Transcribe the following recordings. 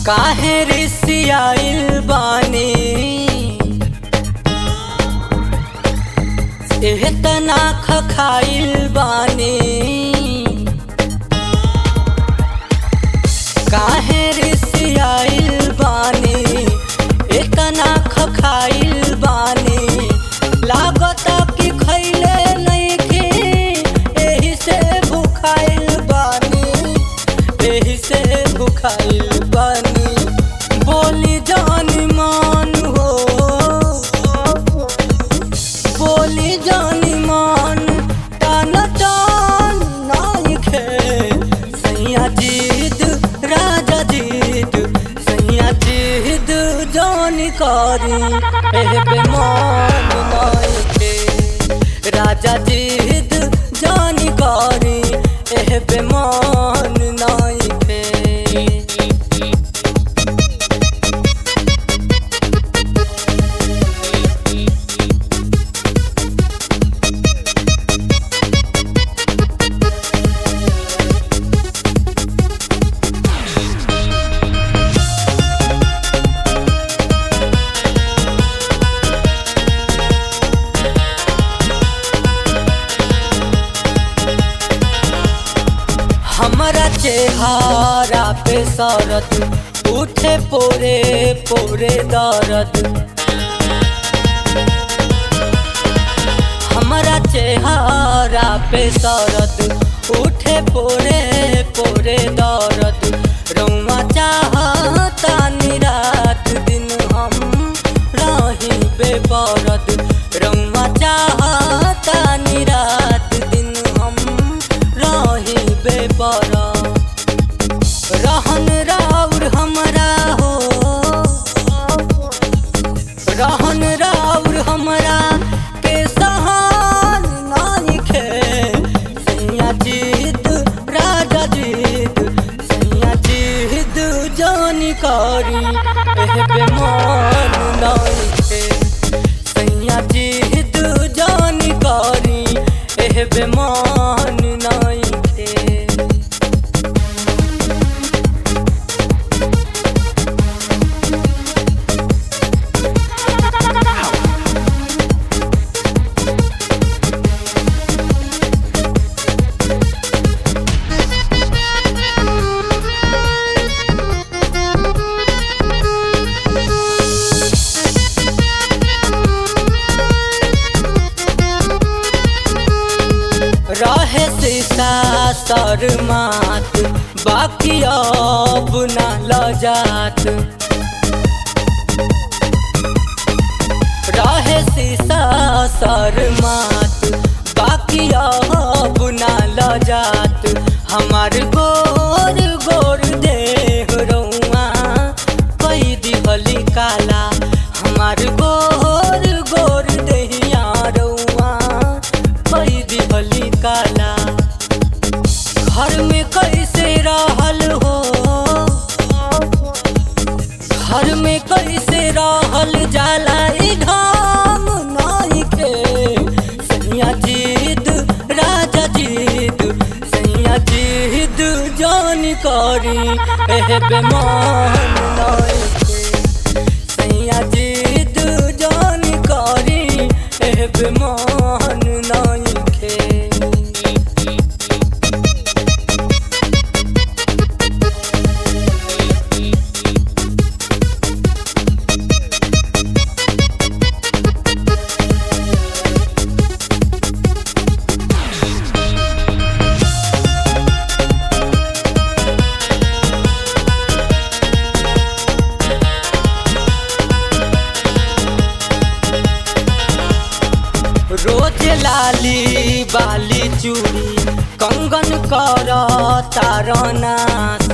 काहे रिसियाइल बानी एतना खखाइल बानी काहे रिसियाइल बानी एतना खखाइल बानी लागता कि खैले नइखे एही से भुखाइल बानी एही से भुखाइल बानी बोली जानी मान हो बोली जानी मान टान टान नाइखे सैया जीद राजा जीद सैया जीद जानी करी एह बेमान नाइखे राजा जीद जानी करी एह बेमान नाइखे हमरा चेहरा पे सरद उठे पोरे पोरे दर्द हमरा चेहरा पे सरद उठे पोरे पोरे दर्द रौआ चाहता निरात दिन हम रही बेपरद रौआ चाहता निरात दिन हम रही बेपरद रहन राउर हमरा हो रहन राउर हमरा के सहान नाइखे सैया जीत राजा जीत सैया जीत जानी करी एह बेमान नाइखे सैया जीत जानी करी एह बेमान नाइखे रहे सीता शर्मात बाकी अब ना लजात रहे सीसा शर्मात बाकी अब ना लजात हमार गोर गोर देह रौआ कई दिहली काला हमार गोर गोर देहिया रौआ कई दिहली काला घर में कैसे रहल हो घर में कैसे रहल जाला ई ढंग नाइखे सैया जीद राजा जीद सैया जीद जान करी एह बेमान नाइखे सैया जीद जान करी एह बेमान नाइखे रोज लाली बाली चूड़ी कंगन कर तारनास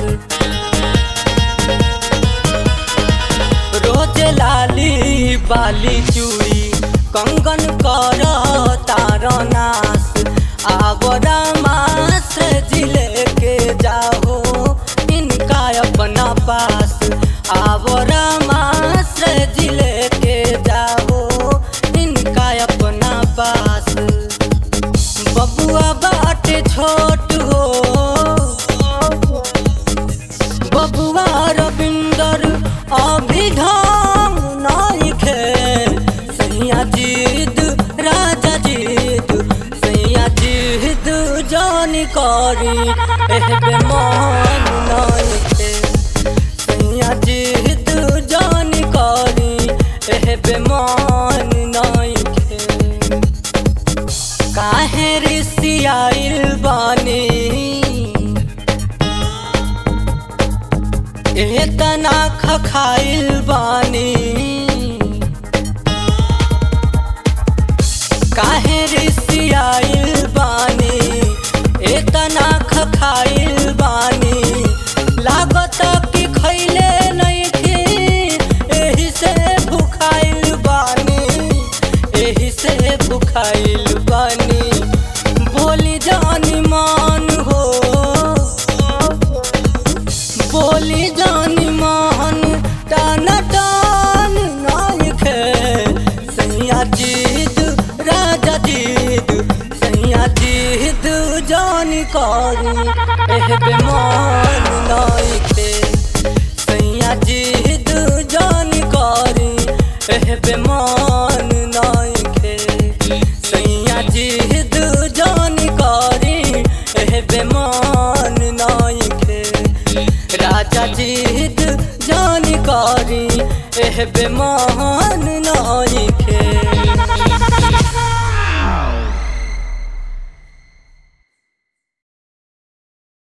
रोज लाली बाली चूड़ी कंगन कर तारनास आवरा मास जिले के जाओ इनका अपना पास आवरा मास जिले के जाओ इनका अपना पास बबुआ बाटे छोट हो बबुआ रविंदर एह बेमान नइखे सैया जिद जान करी एह बेमान नइखे काहे रिसियाइल बानी एतना खखाइल बानी काहे रिसियाइल बानी एतना खखाइल बानी लागत कि खैले नइखे एही से भुखाइल बानी एही से भुखाइल बानी बोली जानी मान हो बोली जानी मान टान टान नायके सैया जीद राजा जीद सैया जीद जानी करी एह बेमान नायके सैया जीद जानी करी एह बेमान नायके सैया जीद जानी करी एह बेमान नायके राजा जीद जान करी एह बेमान नाई